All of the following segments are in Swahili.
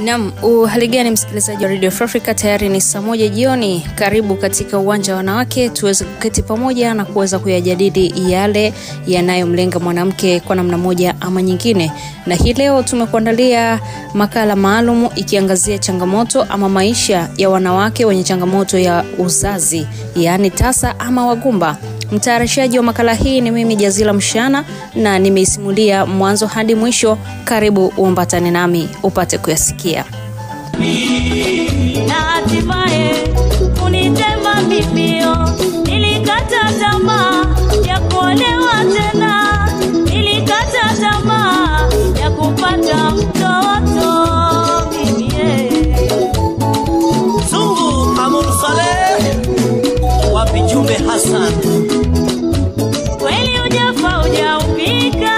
Nam, uhali gani msikilizaji wa Radio Free Africa? Tayari ni saa moja jioni. Karibu katika uwanja wa wanawake, tuweze kuketi pamoja na kuweza kuyajadili yale yanayomlenga mwanamke kwa namna moja ama nyingine. Na hii leo tumekuandalia makala maalum ikiangazia changamoto ama maisha ya wanawake wenye changamoto ya uzazi, yaani tasa ama wagumba. Mtayarishaji wa makala hii ni mimi Jazila Mshana na nimeisimulia mwanzo hadi mwisho. Karibu uambatane nami upate kuyasikia. na hatimaye kunitema mimio. Nilikata tamaa ya kuolewa tena, nilikata tamaa ya kupata mtoto mimi yeye. Zungu Amur Saleh wapi Jumbe Hassan Kweli ujafa hujaupika,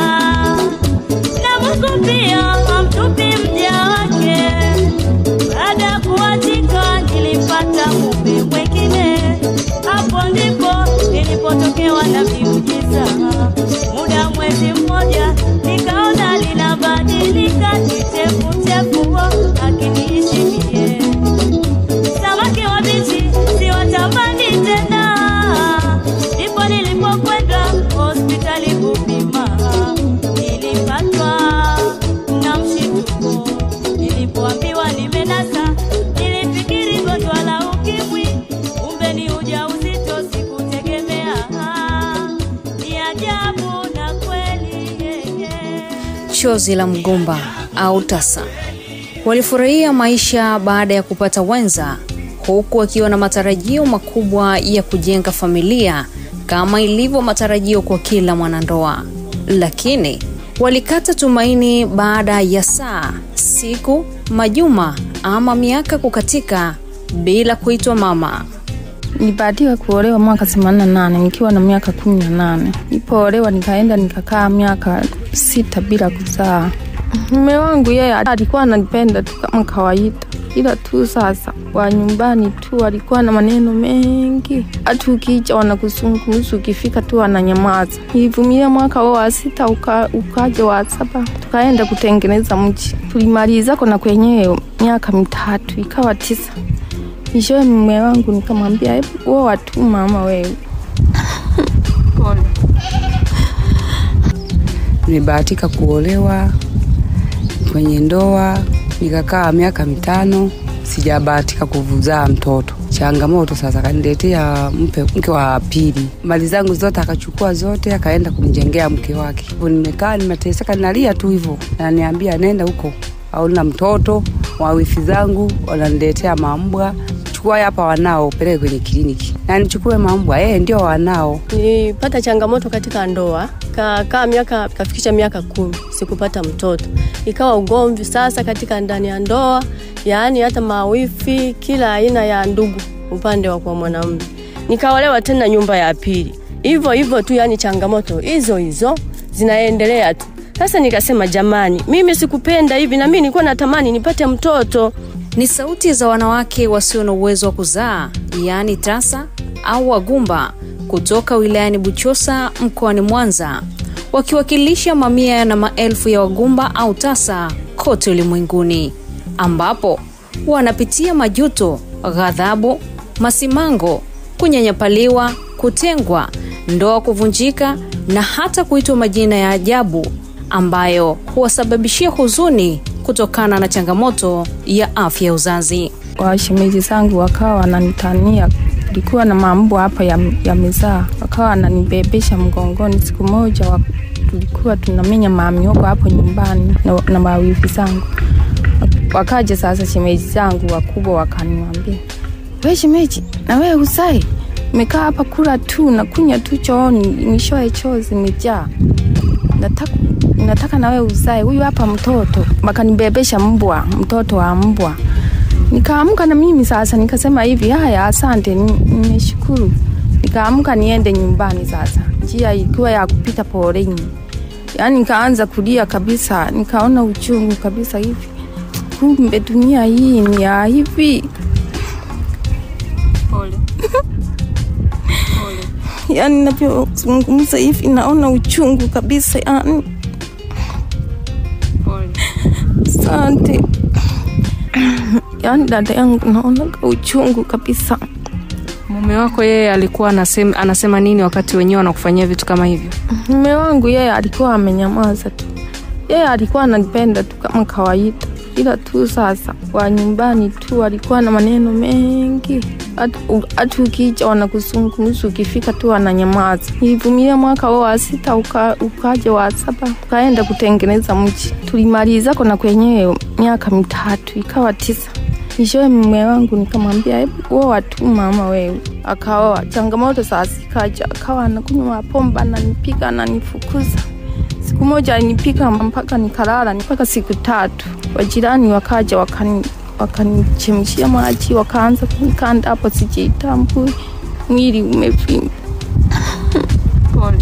na Mungu pia hamtupi mja wake. Baada ya kuachika nilipata mume mwengine, hapo ndipo nilipotokewa na miujiza. Muda mwezi mmoja nikaona linabadilika, kichefuchefu akiniishi mie samaki wabichi siwatamani tena. Ndipo nilipokwenda hospitali kupima, nilipatwa na mshituko. Nilipoambiwa nimenasa, nilifikiri gonjwa la ukimwi, kumbe ni ujauzito, sikutegemea. Ni ajabu na kweli yeye Chozi la mgomba au tasa. Walifurahia maisha baada ya kupata wenza, huku wakiwa na matarajio makubwa ya kujenga familia kama ilivyo matarajio kwa kila mwanandoa, lakini walikata tumaini baada ya saa, siku, majuma ama miaka kukatika bila kuitwa mama. Nilibahatiwa kuolewa mwaka themanini na nane nikiwa na miaka kumi na nane. Nilipoolewa nikaenda nikakaa miaka sita bila kuzaa. Mume wangu yeye alikuwa ananipenda tu kama kawaida, ila tu sasa wa nyumbani tu alikuwa na maneno mengi, hata ukija wanakusungumza, ukifika tu wananyamaza. Nilivumilia mwaka huo wa sita uka, ukaja wa saba, tukaenda kutengeneza mji. Tulimaliza kona kwenyewe miaka mitatu, ikawa tisa. Mwishowe mume wangu nikamwambia, hebu oa tu mama wewe. Nimebahatika kuolewa kwenye ndoa, nikakaa miaka mitano, sijabahatika kuzaa mtoto. Changamoto sasa, kaniletea mpe mke wa pili, mali zangu zote akachukua zote, akaenda kumjengea mke wake. Hivyo nimekaa nimeteseka, nalia tu hivyo, naniambia nenda huko au na mtoto wa wifi zangu wananiletea mambwa chukua hapa wanao peleke kwenye kliniki na nichukue mambwa eh, ndio wanao Nilipata changamoto katika ndoa, kakaa miaka kafikisha miaka kumi sikupata mtoto, ikawa ugomvi sasa katika ndani ya ndoa, yaani hata mawifi, kila aina ya ndugu upande wa kwa mwanamume. Nikaolewa tena nyumba ya pili, hivyo hivyo tu, yaani changamoto hizo hizo zinaendelea tu. Sasa nikasema jamani, mimi sikupenda hivi, na mimi nilikuwa natamani nipate mtoto. Ni sauti za wanawake wasio na uwezo wa kuzaa, yaani tasa au wagumba, kutoka wilayani Buchosa mkoani Mwanza, wakiwakilisha mamia na maelfu ya wagumba au tasa kote ulimwenguni, ambapo wanapitia majuto, ghadhabu, masimango, kunyanyapaliwa, kutengwa, ndoa kuvunjika na hata kuitwa majina ya ajabu ambayo huwasababishia huzuni kutokana na changamoto ya afya ya uzazi. Washemeji zangu wakawa wananitania, kulikuwa na mambo hapa ya, ya mezaa, wakawa wananibebesha mgongoni. Siku moja wa, tulikuwa tunamenya mamiogo hapo nyumbani na, na mawifi zangu, wakaja sasa shemeji zangu wakubwa wakaniambia, we shemeji, na wewe uzae mekaa hapa kula tu na kunya tu chooni, mwishowe choo zimejaa nataka, nataka na wewe uzae huyu hapa mtoto. Wakanibebesha mbwa, mtoto wa mbwa. Nikaamka na mimi sasa, nikasema hivi, haya, asante, ni- nimeshukuru. Nikaamka niende nyumbani sasa, njia ikiwa ya kupita poleni, yaani nikaanza kulia kabisa, nikaona uchungu kabisa hivi, kumbe dunia hii ni ya hivi. yani navyozungumza hivi naona uchungu kabisa yani. Asante. yaani dada yangu naonaga uchungu kabisa. Mume wako yeye alikuwa anasema, anasema nini wakati wenyewe wanakufanyia vitu kama hivyo? Mume wangu yeye alikuwa amenyamaza tu, yeye alikuwa ananipenda tu kama kawaida, ila tu sasa wa nyumbani tu alikuwa na maneno mengi, hata ukija wanakuzungumza, ukifika tu ananyamaza. Nilivumilia mwaka huo wa sita, uka, ukaja wa saba, ukaenda kutengeneza mji, tulimaliza kona kwenyewe miaka mitatu, ikawa tisa. Nishoe mume wangu nikamwambia, hebu oa tu mama wewe. Akaoa. Changamoto sasa ikaja, akawa anakunywa pombe, ananipiga, ananifukuza. Siku moja alinipika mpaka nikalala mpaka siku tatu. Wajirani wakaja wakani wakanichemshia maji, wakaanza kunikanda hapo, sijitambui, mwili umevimba. Pole.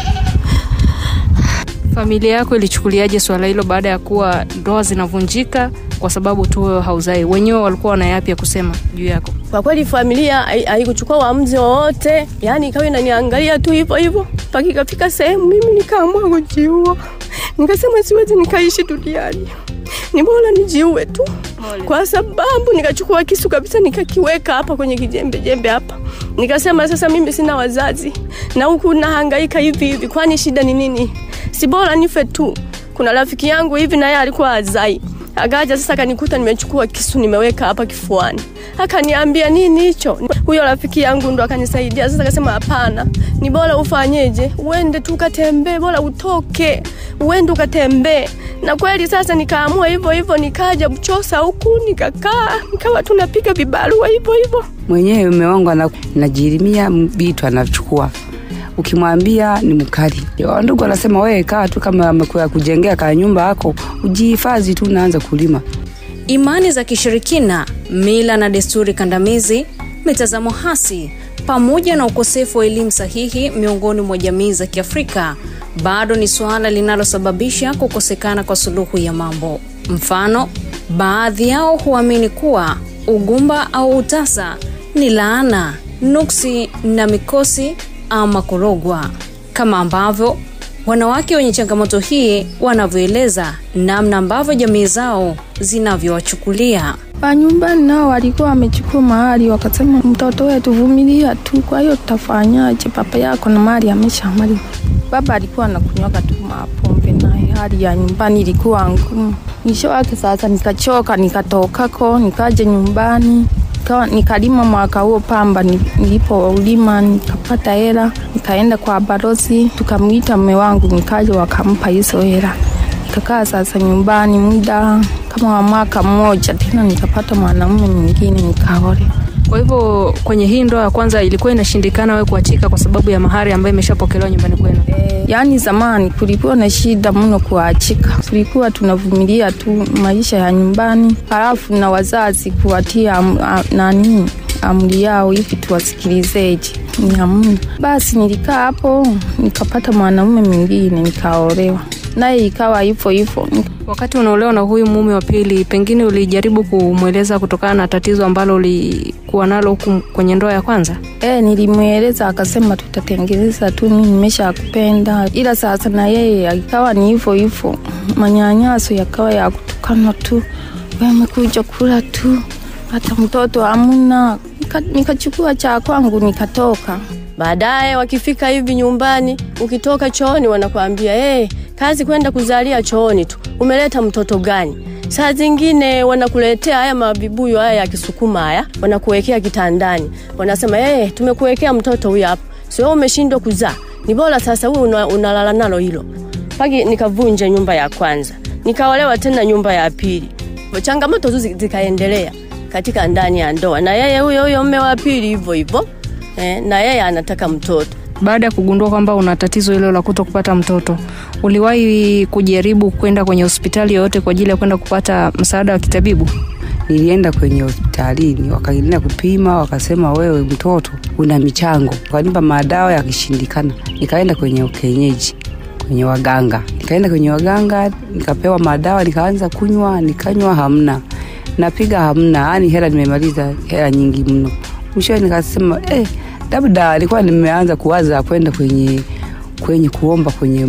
Familia yako ilichukuliaje swala hilo baada ya kuwa ndoa zinavunjika kwa sababu tu wewe hauzai? Wenyewe walikuwa wana yapi ya kusema juu yako? Kwa kweli familia hai- haikuchukua uamuzi wowote, yaani ikawa inaniangalia tu hivyo hivyo, mpaka ikafika sehemu mimi nikaamua kujiua. Nikasema siwezi nikaishi duniani, ni bora nijiue tu, kwa sababu nikachukua kisu kabisa nikakiweka hapa kwenye kijembe jembe hapa, nikasema sasa mimi sina wazazi na huku nahangaika hivi hivi, kwani shida ni nini? Si bora nife tu. Kuna rafiki yangu hivi naye alikuwa azai Akaja sasa akanikuta nimechukua kisu nimeweka hapa kifuani, akaniambia nini hicho. Huyo rafiki yangu ndo akanisaidia sasa, akasema hapana, ni bora ufanyeje, uende tu ukatembee, bora utoke uende ukatembee. Na kweli sasa nikaamua hivyo hivyo, nikaja Buchosa huku nikakaa, nikawa tunapiga vibarua hivyo hivyo. mwenyewe mume wangu ana- anajirimia vitu anachukua ukimwambia ni mkali ndugu anasema wewe kaa tu kama amekuya kujengea ka nyumba yako ujihifadhi tu naanza kulima Imani za kishirikina, mila na desturi kandamizi, mitazamo hasi pamoja na ukosefu wa elimu sahihi miongoni mwa jamii za Kiafrika bado ni suala linalosababisha kukosekana kwa suluhu ya mambo. Mfano, baadhi yao huamini kuwa ugumba au utasa ni laana, nuksi na mikosi ama kurogwa, kama ambavyo wanawake wenye changamoto hii wanavyoeleza namna ambavyo jamii zao zinavyowachukulia. Wa nyumbani nao walikuwa wamechukua mahali, wakasema mtoto wetu vumilia tu, kwa hiyo tutafanyaje? Baba yako na mali ameshamaliza. Baba alikuwa anakunywaga tu mapombe, naye hali ya nyumbani ilikuwa ngumu. Mwisho wake sasa nikachoka, nikatokako, nikaja nyumbani Nikawa- nikalima mwaka huo pamba, ni- nilipoulima nikapata hela, nikaenda kwa balozi, tukamwita mume wangu, nikaja wakampa hizo hela nikakaa sasa nyumbani muda kama wa mwaka mmoja, tena nikapata mwanamume mwingine nikaolewa. Kwa hivyo kwenye hii ndoa ya kwanza ilikuwa inashindikana wewe kuachika kwa sababu ya mahari ambayo imeshapokelewa nyumbani kwenu. E, yaani zamani kulikuwa na shida mno kuachika, tulikuwa tunavumilia tu maisha ya nyumbani, halafu na wazazi kuwatia am, a, nani amri yao hivi tuwasikilizeje, ni hamna. Basi nilikaa hapo nikapata mwanamume mwingine nikaolewa, naye ikawa hivyo hivyo. Wakati unaolewa na huyu mume wa pili, pengine ulijaribu kumweleza kutokana na tatizo ambalo ulikuwa nalo huku kwenye ndoa ya kwanza? E, nilimweleza akasema tutatengeneza tu, mimi nimesha kupenda, ila sasa na yeye ikawa ni hivyo hivyo, manyanyaso yakawa ya kutukana tu, wewe umekuja kula tu, hata mtoto hamuna. Nika- Nikachukua cha kwangu nikatoka. Baadaye wakifika hivi nyumbani, ukitoka chooni wanakuambia hey, kazi kwenda kuzalia chooni tu, umeleta mtoto gani? Saa zingine wanakuletea haya mavibuyu haya ya Kisukuma haya, wanakuwekea kitandani, wanasema hey, tumekuwekea mtoto huyu hapa, sio umeshindwa kuzaa, ni bora sasa huyu una, unalala nalo hilo. Paki nikavunja nyumba ya kwanza, nikaolewa tena nyumba ya pili. Changamoto tu zi- zikaendelea katika ndani ya ndoa, na yeye huyo huyo mme wa pili hivyo hivyo eh, na yeye anataka mtoto. Baada ya kugundua kwamba una tatizo hilo la kuto kupata mtoto, uliwahi kujaribu kwenda kwenye hospitali yoyote kwa ajili ya kwenda kupata msaada wa kitabibu? nilienda kwenye hospitalini wakaenda kupima wakasema wewe mtoto una michango wakanipa madawa yakishindikana nikaenda kwenye kienyeji kwenye waganga nikaenda kwenye waganga nikapewa madawa nikaanza kunywa nikanywa hamna napiga hamna yani hela nimemaliza hela nyingi mno mwishowe nikasema eh, labda alikuwa nimeanza kuwaza kwenda kwenye kwenye kuomba kwenye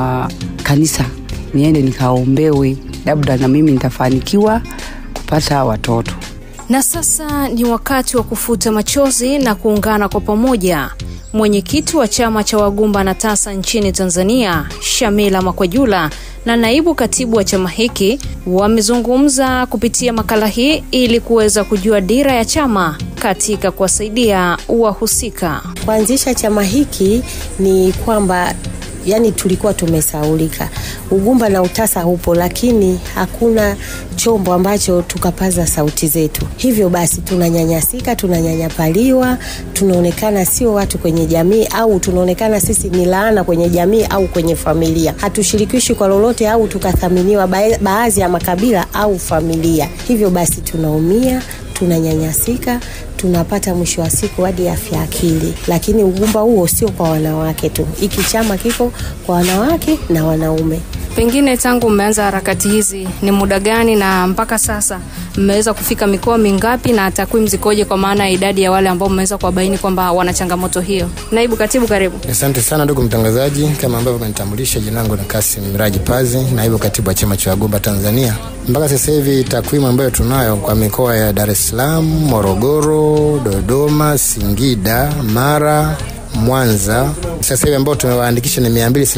makanisa niende nikaombewe labda na mimi nitafanikiwa kupata watoto Na sasa ni wakati wa kufuta machozi na kuungana kwa pamoja. Mwenyekiti wa chama cha wagumba na tasa nchini Tanzania, Shamila Makwajula na naibu katibu wa chama hiki wamezungumza kupitia makala hii ili kuweza kujua dira ya chama katika kuwasaidia wahusika. Kuanzisha chama hiki ni kwamba yani tulikuwa tumesaulika. Ugumba na utasa upo, lakini hakuna chombo ambacho tukapaza sauti zetu. Hivyo basi tunanyanyasika, tunanyanyapaliwa, tunaonekana sio watu kwenye jamii, au tunaonekana sisi ni laana kwenye jamii au kwenye familia. Hatushirikishwi kwa lolote au tukathaminiwa ba- baadhi ya makabila au familia. Hivyo basi tunaumia, tunanyanyasika tunapata mwisho wa siku hadi afya akili. Lakini ugumba huo sio kwa wanawake tu, hiki chama kiko kwa wanawake na wanaume. Pengine tangu mmeanza harakati hizi ni muda gani, na mpaka sasa mmeweza kufika mikoa mingapi, na takwimu zikoje, kwa maana ya idadi ya wale ambao mmeweza kuwabaini kwamba wana changamoto hiyo? Naibu katibu, karibu. Asante sana ndugu mtangazaji, kama ambavyo umenitambulisha, jina langu ni Kasim Miraji Pazi, naibu katibu wa chama cha wagumba Tanzania. Mpaka sasa hivi takwimu ambayo tunayo kwa mikoa ya Dar es Salaam, Morogoro, Dodoma, Singida, Mara, Mwanza, sasa hivi ambao tumewaandikisha ni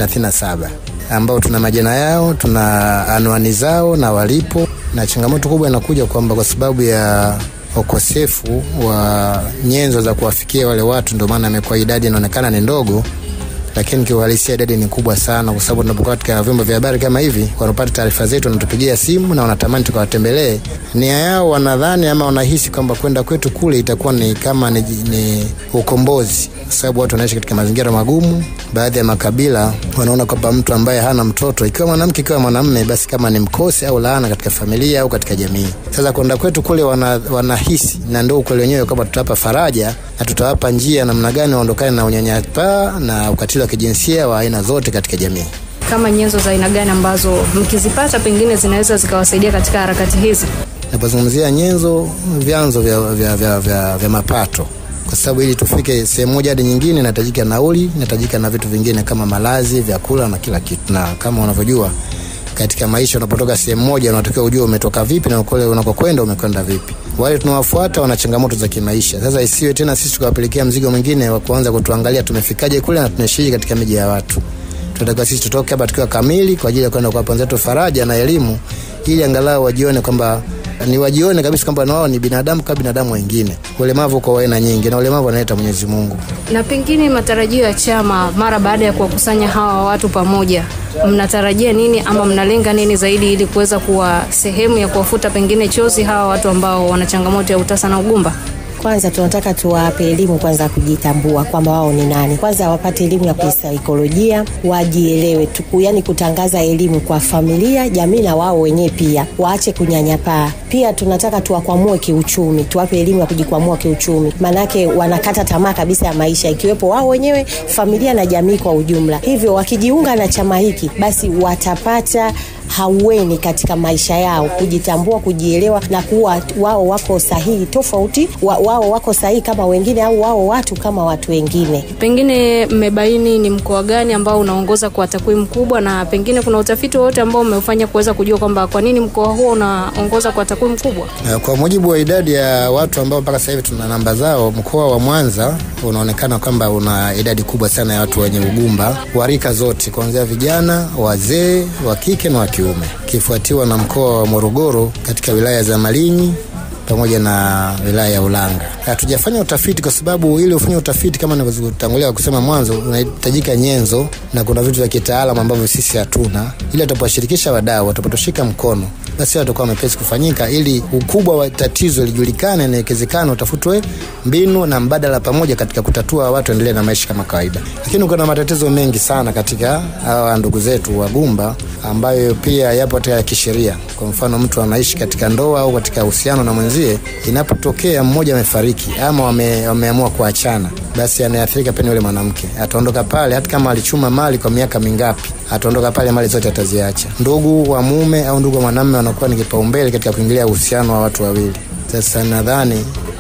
237 ambao tuna majina yao, tuna anwani zao na walipo, na changamoto kubwa inakuja kwamba kwa sababu ya ukosefu wa nyenzo za kuwafikia wale watu, ndio maana imekuwa idadi inaonekana ni ndogo, lakini kiuhalisia idadi ni kubwa sana, kwa sababu tunapokuwa katika vyombo vya habari kama hivi, wanapata taarifa zetu, wanatupigia simu na wanatamani tukawatembelee. Nia yao wanadhani ama wanahisi kwamba kwenda kwetu kule itakuwa ni kama ni, ni ukombozi, kwa sababu watu wanaishi katika mazingira magumu. Baadhi ya makabila wanaona kwamba mtu ambaye hana mtoto, ikiwa mwanamke ikiwa mwanamume, basi kama ni mkosi au laana katika familia au katika jamii. Sasa kwenda kwetu kule wana, wanahisi na ndio ukweli wenyewe kwamba tutawapa faraja na tutawapa njia namna gani waondokane na unyanyapaa na ukatili wa kijinsia wa aina zote katika jamii. Kama nyenzo za aina gani ambazo mkizipata pengine zinaweza zikawasaidia katika harakati hizi? Napozungumzia nyenzo, vyanzo vya, vya, vya, vya, vya mapato kwa sababu ili tufike sehemu moja hadi nyingine inahitajika nauli, inahitajika na vitu vingine kama malazi, vyakula na kila kitu. Na kama unavyojua katika maisha, unapotoka sehemu moja unatakiwa ujue umetoka vipi na kule unakokwenda umekwenda vipi. Wale tunawafuata wana changamoto za kimaisha. Sasa isiwe tena sisi tukawapelekea mzigo mwingine wa kuanza kutuangalia tumefikaje kule na tunashiriki katika miji ya watu. Tunatakiwa sisi tutoke hapa tukiwa kamili kwa ajili ya kwenda kuwapa wenzetu faraja na elimu, ili angalau wajione kwamba ni wajione kabisa kwamba na wao ni binadamu kama binadamu wengine. Ulemavu kwa aina nyingi, na ulemavu analeta Mwenyezi Mungu. Na pengine matarajio ya chama mara baada ya kuwakusanya hawa watu pamoja, mnatarajia nini ama mnalenga nini zaidi ili kuweza kuwa sehemu ya kuwafuta pengine chozi hawa watu ambao wana changamoto ya utasa na ugumba? Kwanza tunataka tuwape elimu kwanza ya kujitambua kwamba wao ni nani. Kwanza wapate elimu ya kisaikolojia, wajielewe tu, yani kutangaza elimu kwa familia, jamii na wao wenyewe pia, waache kunyanyapaa. Pia tunataka tuwakwamue kiuchumi, tuwape elimu ya kujikwamua kiuchumi, maanake wanakata tamaa kabisa ya maisha, ikiwepo wao wenyewe, familia na jamii kwa ujumla. Hivyo wakijiunga na chama hiki, basi watapata haueni katika maisha yao, kujitambua, kujielewa na kuwa wao wako sahihi tofauti, wa, wao wako sahihi kama wengine, au wao watu kama watu wengine. Pengine mmebaini ni mkoa gani ambao unaongoza kwa takwimu kubwa, na pengine kuna utafiti wowote ambao umeufanya kuweza kujua kwamba kwa nini mkoa huo unaongoza kwa takwimu kubwa? Na Kwa mujibu wa idadi ya watu ambao mpaka sasa hivi tuna namba zao, mkoa wa Mwanza unaonekana kwamba una idadi kubwa sana ya watu wenye ugumba wa rika zote, kuanzia vijana, wazee, wa kike na wa kiume, kifuatiwa na mkoa wa Morogoro katika wilaya za Malinyi pamoja na wilaya ya Ulanga. Hatujafanya utafiti kwa sababu ili ufanye utafiti kama nilivyotangulia kusema mwanzo, unahitajika nyenzo na kuna vitu vya kitaalamu ambavyo sisi hatuna, ili tutapowashirikisha wadau, watapotoshika mkono, basi watakuwa mepesi kufanyika, ili ukubwa wa tatizo lijulikane na ikiwezekana utafutwe mbinu na mbadala pamoja katika kutatua, watu endelee na maisha kama kawaida. Lakini kuna matatizo mengi sana katika hawa ndugu zetu wagumba ambayo pia yapo hata ya kisheria. Kwa mfano, mtu anaishi katika ndoa au katika uhusiano na mwenzie, inapotokea mmoja amefariki ama wame, wameamua kuachana, basi anayeathirika pia ni yule mwanamke. Ataondoka pale, hata kama alichuma mali kwa miaka mingapi, ataondoka pale, mali zote ataziacha. Ndugu wa mume au ndugu wa mwanamume wanakuwa ni kipaumbele katika kuingilia uhusiano wa watu wawili. Sasa nadhani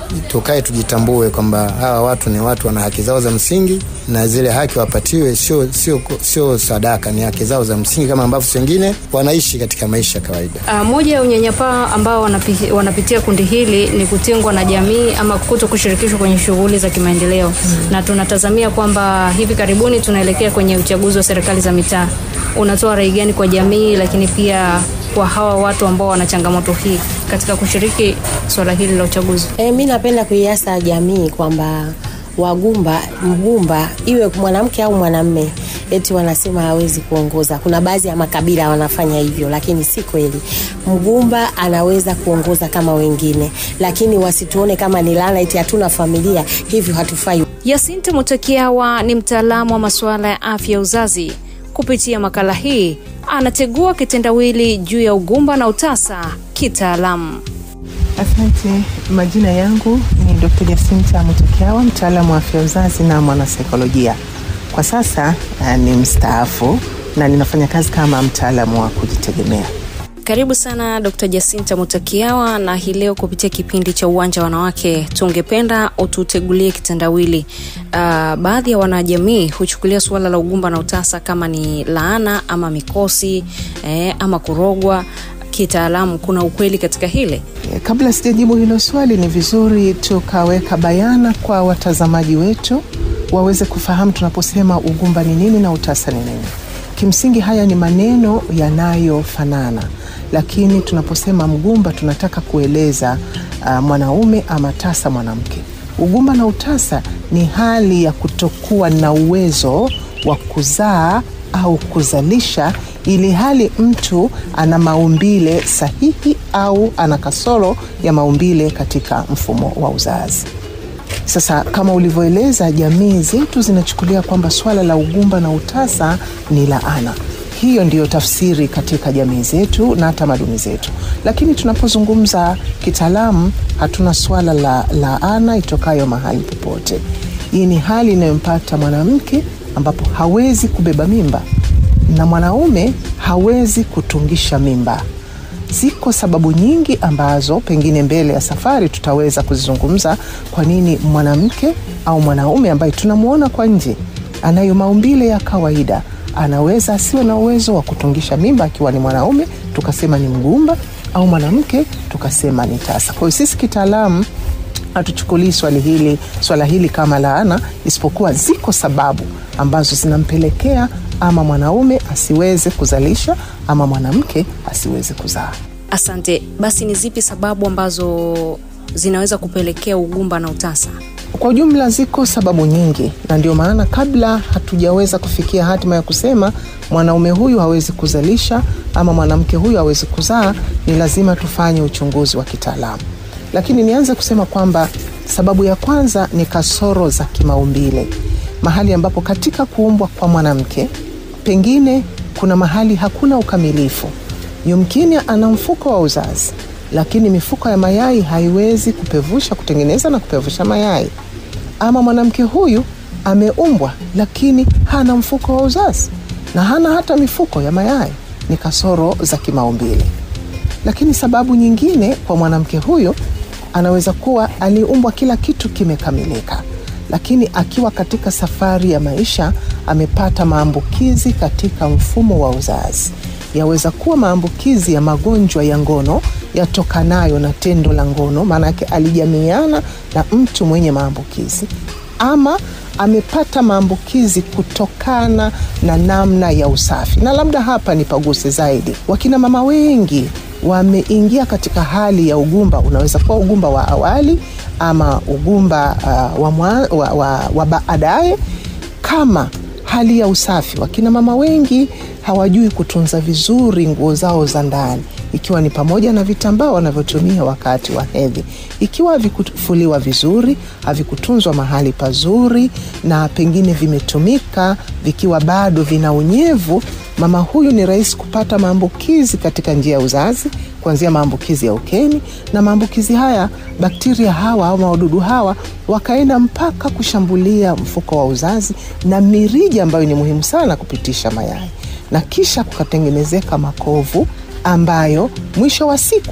tukae tujitambue kwamba hawa watu ni watu wana haki zao za msingi na zile haki wapatiwe sio sio sio sadaka ni haki zao za msingi kama ambavyo wengine wanaishi katika maisha ya kawaida Uh, moja ya unyanyapaa ambao wanapi, wanapitia kundi hili ni kutengwa na jamii ama kuto kushirikishwa kwenye shughuli za kimaendeleo mm. na tunatazamia kwamba hivi karibuni tunaelekea kwenye uchaguzi wa serikali za mitaa unatoa rai gani kwa jamii lakini pia kwa hawa watu ambao wana changamoto hii katika kushiriki swala hili la uchaguzi E, mi napenda kuiasa jamii kwamba wagumba mgumba iwe mwanamke au mwanamme eti wanasema hawezi kuongoza kuna baadhi ya makabila wanafanya hivyo lakini si kweli mgumba anaweza kuongoza kama wengine lakini wasituone kama ni laana eti hatuna familia hivyo hatufai Yasinte Mutakiawa ni mtaalamu wa masuala ya afya ya uzazi. Kupitia makala hii anategua kitendawili juu ya ugumba na utasa kitaalamu. Asante. Majina yangu ni Dr. Jacinta Mutokiawa, mtaalamu wa afya ya uzazi na mwanasaikolojia. Kwa sasa uh, ni mstaafu na ninafanya kazi kama mtaalamu wa kujitegemea. Karibu sana Dr. Jacinta Mutakiawa, na hii leo kupitia kipindi cha Uwanja wa Wanawake tungependa ututegulie kitendawili. Uh, baadhi ya wanajamii huchukulia suala la ugumba na utasa kama ni laana ama mikosi eh, ama kurogwa. Kitaalamu, kuna ukweli katika hili? E, Kabla sijajibu hilo swali, ni vizuri tukaweka bayana kwa watazamaji wetu waweze kufahamu tunaposema ugumba ni nini na utasa ni nini. Kimsingi haya ni maneno yanayofanana, lakini tunaposema mgumba tunataka kueleza uh, mwanaume ama tasa mwanamke. Ugumba na utasa ni hali ya kutokuwa na uwezo wa kuzaa au kuzalisha ili hali mtu ana maumbile sahihi au ana kasoro ya maumbile katika mfumo wa uzazi. Sasa kama ulivyoeleza, jamii zetu zinachukulia kwamba swala la ugumba na utasa ni laana. Hiyo ndiyo tafsiri katika jamii zetu na tamaduni zetu, lakini tunapozungumza kitaalamu, hatuna swala la laana itokayo mahali popote. Hii ni hali inayompata mwanamke ambapo hawezi kubeba mimba na mwanaume hawezi kutungisha mimba. Ziko sababu nyingi ambazo pengine mbele ya safari tutaweza kuzizungumza, kwa nini mwanamke au mwanaume ambaye tunamwona kwa nje anayo maumbile ya kawaida anaweza asiwe na uwezo wa kutungisha mimba akiwa ni mwanaume, tukasema ni mgumba, au mwanamke tukasema ni tasa. Kwa hiyo sisi kitaalamu hatuchukulii swali hili swala hili kama laana, isipokuwa ziko sababu ambazo zinampelekea ama mwanaume asiweze kuzalisha ama mwanamke asiweze kuzaa. Asante. Basi ni zipi sababu ambazo zinaweza kupelekea ugumba na utasa? Kwa ujumla ziko sababu nyingi, na ndio maana kabla hatujaweza kufikia hatima ya kusema mwanaume huyu hawezi kuzalisha ama mwanamke huyu hawezi kuzaa, ni lazima tufanye uchunguzi wa kitaalamu. Lakini nianze kusema kwamba sababu ya kwanza ni kasoro za kimaumbile, mahali ambapo katika kuumbwa kwa mwanamke pengine kuna mahali hakuna ukamilifu. Yumkini ana mfuko wa uzazi, lakini mifuko ya mayai haiwezi kupevusha, kutengeneza na kupevusha mayai. Ama mwanamke huyu ameumbwa, lakini hana mfuko wa uzazi na hana hata mifuko ya mayai. Ni kasoro za kimaumbile. Lakini sababu nyingine kwa mwanamke huyu anaweza kuwa aliumbwa kila kitu kimekamilika, lakini akiwa katika safari ya maisha amepata maambukizi katika mfumo wa uzazi. Yaweza kuwa maambukizi ya magonjwa ya ngono yatokanayo na tendo la ngono, maana yake alijamiana na mtu mwenye maambukizi, ama amepata maambukizi kutokana na namna ya usafi. Na labda hapa ni paguse zaidi, wakina mama wengi wameingia katika hali ya ugumba. Unaweza kuwa ugumba wa awali ama ugumba uh, wa, mwa, wa, wa, wa baadaye kama hali ya usafi. Wakina mama wengi hawajui kutunza vizuri nguo zao za ndani, ikiwa ni pamoja na vitambaa wanavyotumia wakati wa hedhi. Ikiwa havikufuliwa vizuri, havikutunzwa mahali pazuri, na pengine vimetumika vikiwa bado vina unyevu, mama huyu ni rahisi kupata maambukizi katika njia ya uzazi, kuanzia maambukizi ya ukeni, na maambukizi haya bakteria hawa au wadudu hawa wakaenda mpaka kushambulia mfuko wa uzazi na mirija ambayo ni muhimu sana kupitisha mayai, na kisha kukatengenezeka makovu ambayo mwisho wa siku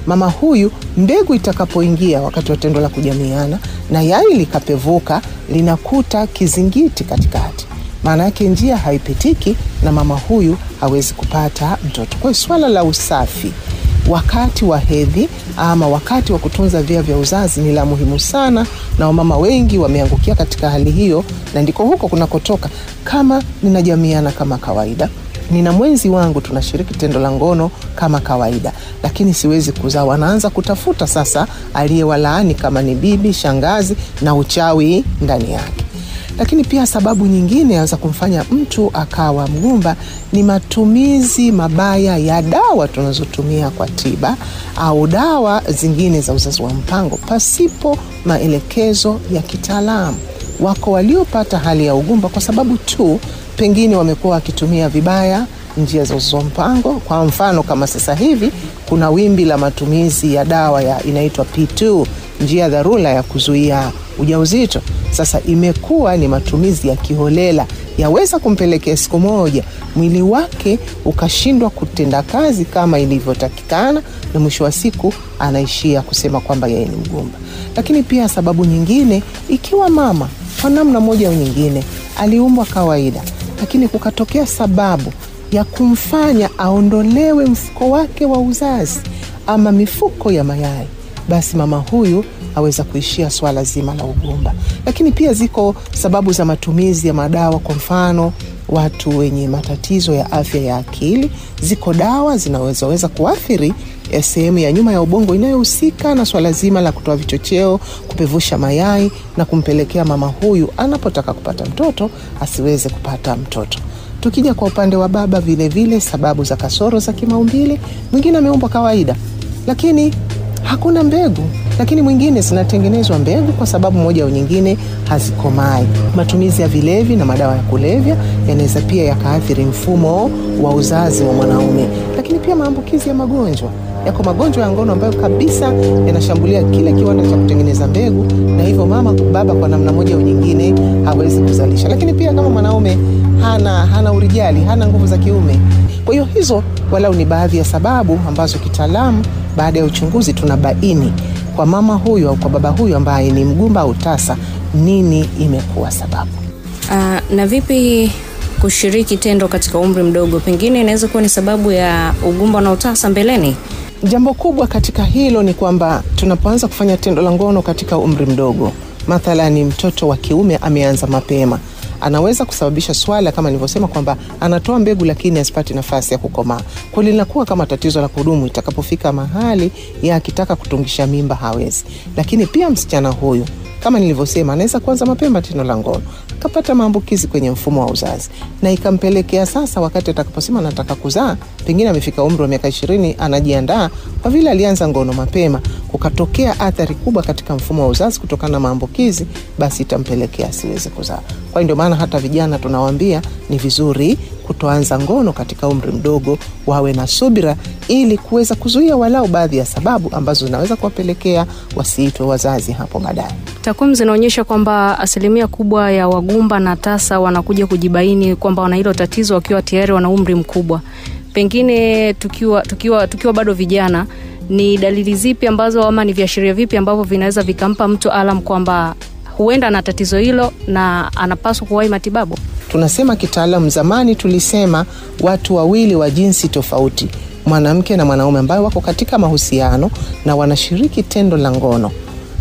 mama huyu mbegu itakapoingia wakati wa tendo la kujamiana na yai likapevuka linakuta kizingiti katikati maana yake njia haipitiki na mama huyu hawezi kupata mtoto kwa hiyo swala la usafi wakati wa hedhi ama wakati wa kutunza via vya uzazi ni la muhimu sana na wamama wengi wameangukia katika hali hiyo na ndiko huko kunakotoka kama ninajamiana kama kawaida nina mwenzi wangu tunashiriki tendo la ngono kama kawaida lakini siwezi kuzaa wanaanza kutafuta sasa aliyewalaani kama ni bibi shangazi na uchawi ndani yake lakini pia sababu nyingine za kumfanya mtu akawa mgumba ni matumizi mabaya ya dawa tunazotumia kwa tiba au dawa zingine za uzazi wa mpango pasipo maelekezo ya kitaalamu wako waliopata hali ya ugumba kwa sababu tu pengine wamekuwa wakitumia vibaya njia za uzazi wa mpango kwa mfano kama sasa hivi kuna wimbi la matumizi ya dawa ya inaitwa p2 njia dharura ya kuzuia ujauzito sasa imekuwa ni matumizi ya kiholela yaweza kumpelekea siku moja mwili wake ukashindwa kutenda kazi kama ilivyotakikana na mwisho wa siku anaishia kusema kwamba yeye ni mgumba lakini pia sababu nyingine ikiwa mama kwa namna moja au nyingine aliumbwa kawaida lakini kukatokea sababu ya kumfanya aondolewe mfuko wake wa uzazi ama mifuko ya mayai basi mama huyu aweza kuishia swala zima la ugumba lakini pia ziko sababu za matumizi ya madawa kwa mfano watu wenye matatizo ya afya ya akili ziko dawa zinawezaweza kuathiri eh, sehemu ya nyuma ya ubongo inayohusika na swala zima la kutoa vichocheo kupevusha mayai na kumpelekea mama huyu anapotaka kupata mtoto asiweze kupata mtoto tukija kwa upande wa baba vile vile sababu za kasoro za kimaumbile mwingine ameumbwa kawaida lakini hakuna mbegu lakini mwingine zinatengenezwa mbegu kwa sababu moja au nyingine hazikomai matumizi ya vilevi na madawa ya kulevya yanaweza pia yakaathiri mfumo wa uzazi wa mwanaume lakini pia maambukizi ya magonjwa yako magonjwa ya ngono ambayo kabisa yanashambulia kile kiwanda cha kutengeneza mbegu na hivyo mama baba kwa namna moja au nyingine hawezi kuzalisha lakini pia kama mwanaume hana hana urijali hana nguvu za kiume kwa hiyo hizo walau ni baadhi ya sababu ambazo kitaalamu baada ya uchunguzi tunabaini kwa mama huyu au kwa baba huyu ambaye ni mgumba au tasa nini imekuwa sababu Uh, na vipi kushiriki tendo katika umri mdogo pengine inaweza kuwa ni sababu ya ugumba na utasa mbeleni jambo kubwa katika hilo ni kwamba tunapoanza kufanya tendo la ngono katika umri mdogo mathalani mtoto wa kiume ameanza mapema anaweza kusababisha swala kama nilivyosema kwamba anatoa mbegu lakini asipati nafasi ya kukomaa kwa linakuwa kama tatizo la kudumu itakapofika mahali ya akitaka kutungisha mimba hawezi lakini pia msichana huyu kama nilivyosema anaweza kuanza mapema tendo la ngono akapata maambukizi kwenye mfumo wa uzazi na ikampelekea sasa wakati atakaposema nataka kuzaa pengine amefika umri wa miaka ishirini anajiandaa kwa vile alianza ngono mapema kukatokea athari kubwa katika mfumo wa uzazi kutokana na maambukizi basi itampelekea asiweze kuzaa kwa hiyo ndio maana hata vijana tunawaambia ni vizuri kutoanza ngono katika umri mdogo wawe na subira ili kuweza kuzuia walau baadhi ya sababu ambazo zinaweza kuwapelekea wasiitwe wazazi hapo baadaye takwimu zinaonyesha kwamba asilimia kubwa ya wagumba na tasa wanakuja kujibaini kwamba wana hilo tatizo wakiwa tayari wana umri mkubwa pengine tukiwa, tukiwa, tukiwa bado vijana ni dalili zipi ambazo ama ni viashiria vipi ambavyo vinaweza vikampa mtu alam kwamba huenda na tatizo hilo na anapaswa kuwahi matibabu tunasema kitaalam zamani tulisema watu wawili wa jinsi tofauti mwanamke na mwanaume ambayo wako katika mahusiano na wanashiriki tendo la ngono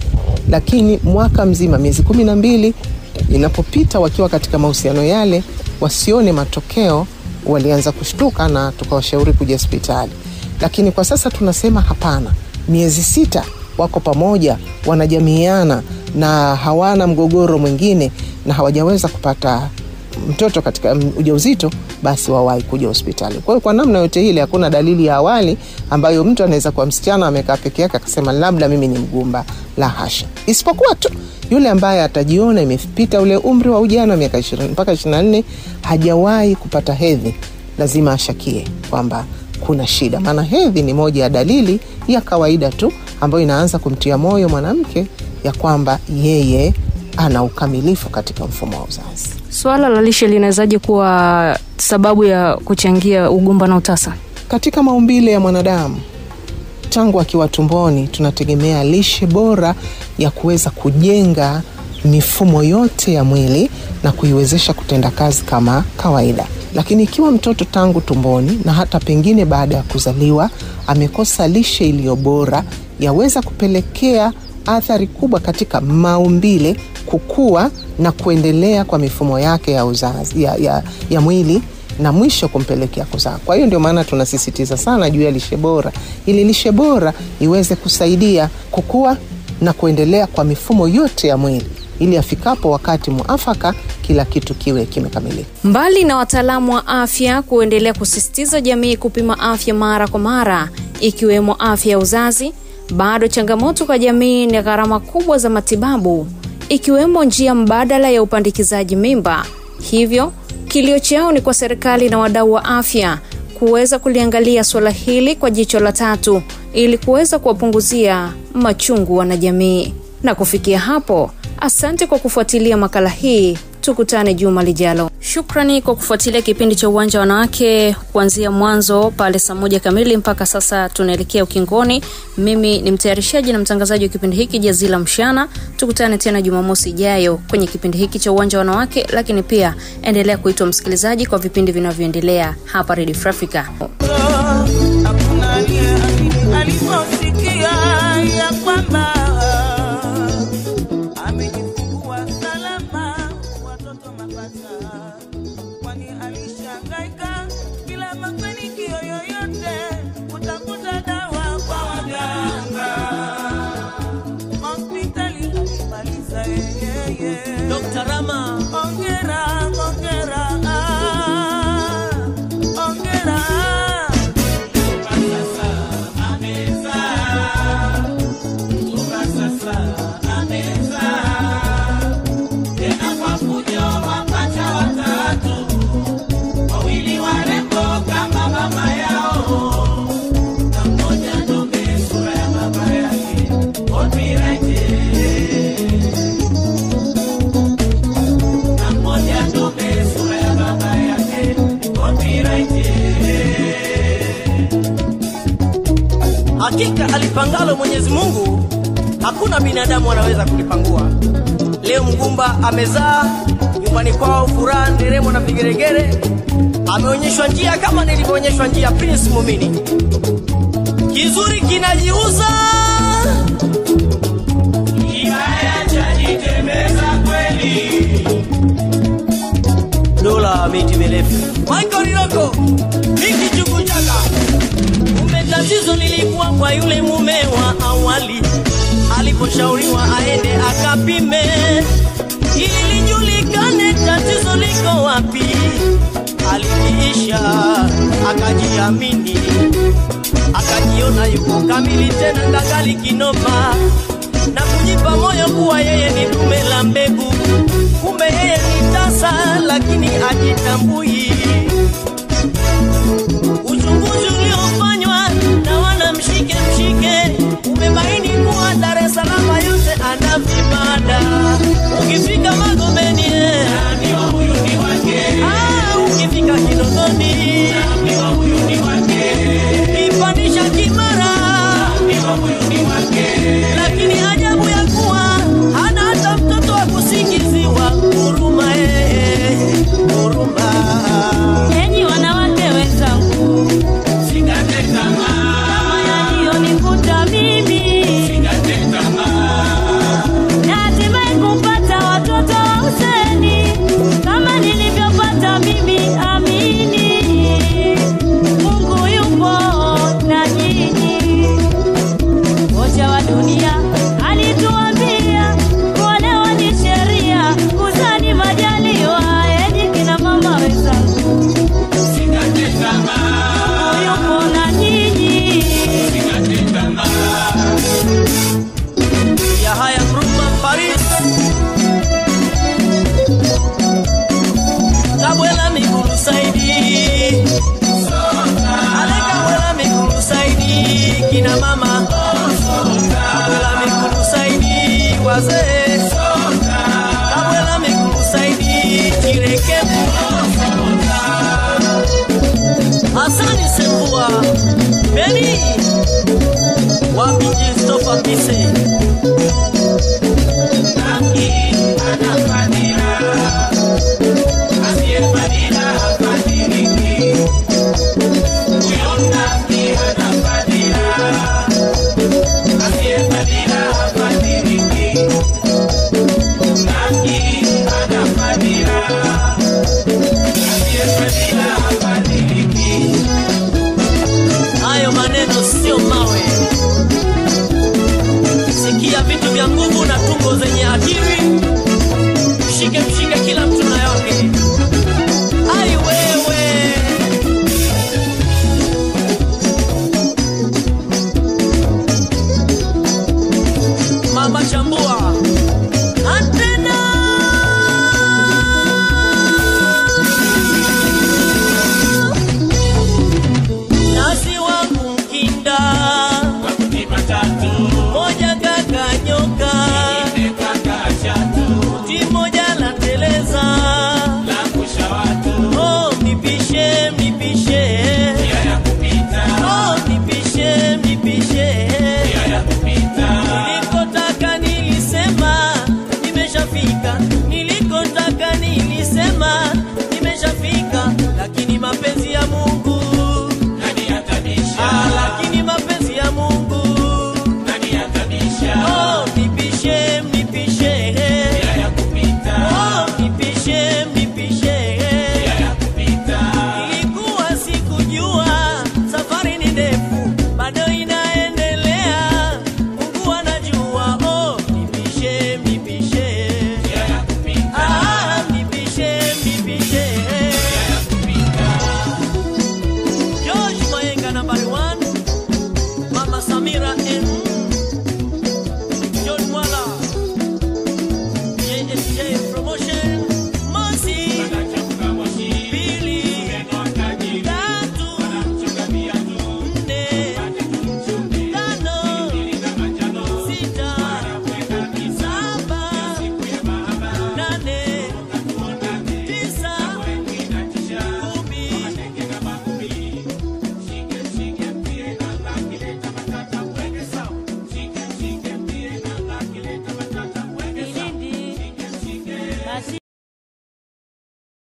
lakini mwaka mzima miezi kumi na mbili inapopita wakiwa katika mahusiano yale wasione matokeo walianza kushtuka na tukawashauri kuja hospitali lakini kwa sasa tunasema hapana miezi sita wako pamoja wanajamiiana na hawana mgogoro mwingine na hawajaweza kupata mtoto katika mm, ujauzito basi wawahi kuja hospitali kwa hiyo kwa namna yote ile hakuna dalili ya awali ambayo mtu anaweza kuwa msichana amekaa peke yake akasema labda mimi ni mgumba la hasha isipokuwa tu yule ambaye atajiona imepita ule umri wa ujana miaka 20 mpaka 24 hajawahi kupata hedhi lazima ashakie kwamba kuna shida maana hedhi ni moja ya dalili ya kawaida tu ambayo inaanza kumtia moyo mwanamke ya kwamba yeye ana ukamilifu katika mfumo wa uzazi swala la lishe linawezaje kuwa sababu ya kuchangia ugumba na utasa katika maumbile ya mwanadamu tangu akiwa tumboni tunategemea lishe bora ya kuweza kujenga mifumo yote ya mwili na kuiwezesha kutenda kazi kama kawaida. Lakini ikiwa mtoto tangu tumboni na hata pengine baada ya kuzaliwa amekosa lishe iliyo bora, yaweza kupelekea athari kubwa katika maumbile, kukua na kuendelea kwa mifumo yake ya uzazi, ya, ya, ya mwili na mwisho kumpelekea kuzaa. Kwa hiyo ndio maana tunasisitiza sana juu ya lishe bora, ili lishe bora iweze kusaidia kukua na kuendelea kwa mifumo yote ya mwili, ili afikapo wakati muafaka kila kitu kiwe kimekamilika. Mbali na wataalamu wa afya kuendelea kusisitiza jamii kupima afya mara kwa mara, ikiwemo afya ya uzazi, bado changamoto kwa jamii ni gharama kubwa za matibabu, ikiwemo njia mbadala ya upandikizaji mimba. Hivyo kilio chao ni kwa serikali na wadau wa afya kuweza kuliangalia suala hili kwa jicho la tatu ili kuweza kuwapunguzia machungu wanajamii. Na kufikia hapo, asante kwa kufuatilia makala hii. Tukutane juma lijalo. Shukrani kwa kufuatilia kipindi cha Uwanja wa Wanawake kuanzia mwanzo pale saa moja kamili mpaka sasa tunaelekea ukingoni. Mimi ni mtayarishaji na mtangazaji wa kipindi hiki Jazila Mshana. Tukutane tena Jumamosi ijayo kwenye kipindi hiki cha Uwanja wa Wanawake, lakini pia endelea kuitwa msikilizaji kwa vipindi vinavyoendelea hapa Radio Free Africa. hakuna aliyeamini aliposikia ya kwamba amejifungua salama watoto mapacha, kwani alishangaika bila mafanikio yoyote kutafuta dawa kwa waganga. Hospitali alimaliza yeye. Dr. Rama Ongera, ongera, ah, ongera. hakika alipangalo Mwenyezi Mungu, hakuna binadamu anaweza kulipangua. Leo mgumba amezaa nyumbani kwao, furaha, nderemo na vigeregere. Ameonyeshwa njia kama nilivyoonyeshwa njia Prince Mumini. Kizuri kinajiuza, kibaya chajitemeza kweli. Dola miti mirefu, Michael Riroko, Miki Chukuchaka. Kumbe tatizo lilikuwa kwa yule mume wa awali, aliposhauriwa aende akapime ili lijulikane tatizo liko wapi. Alikiisha akajiamini, akajiona yuko kamili tena ndangali kinoma, na kujipa moyo kuwa yeye ni dume la mbegu. Kumbe yeye ni tasa, lakini ajitambui uchunguzi uliofanywa na wana mshike mshike umebaini kuwa Dar es Salaam yote ana vibada. Ukifika Magomeni eh, ah, ukifika Kinondoni kipandisha Kimara, lakini ajabu ya kuwa hana hata mtoto wa kusingiziwa. Huruma eh, huruma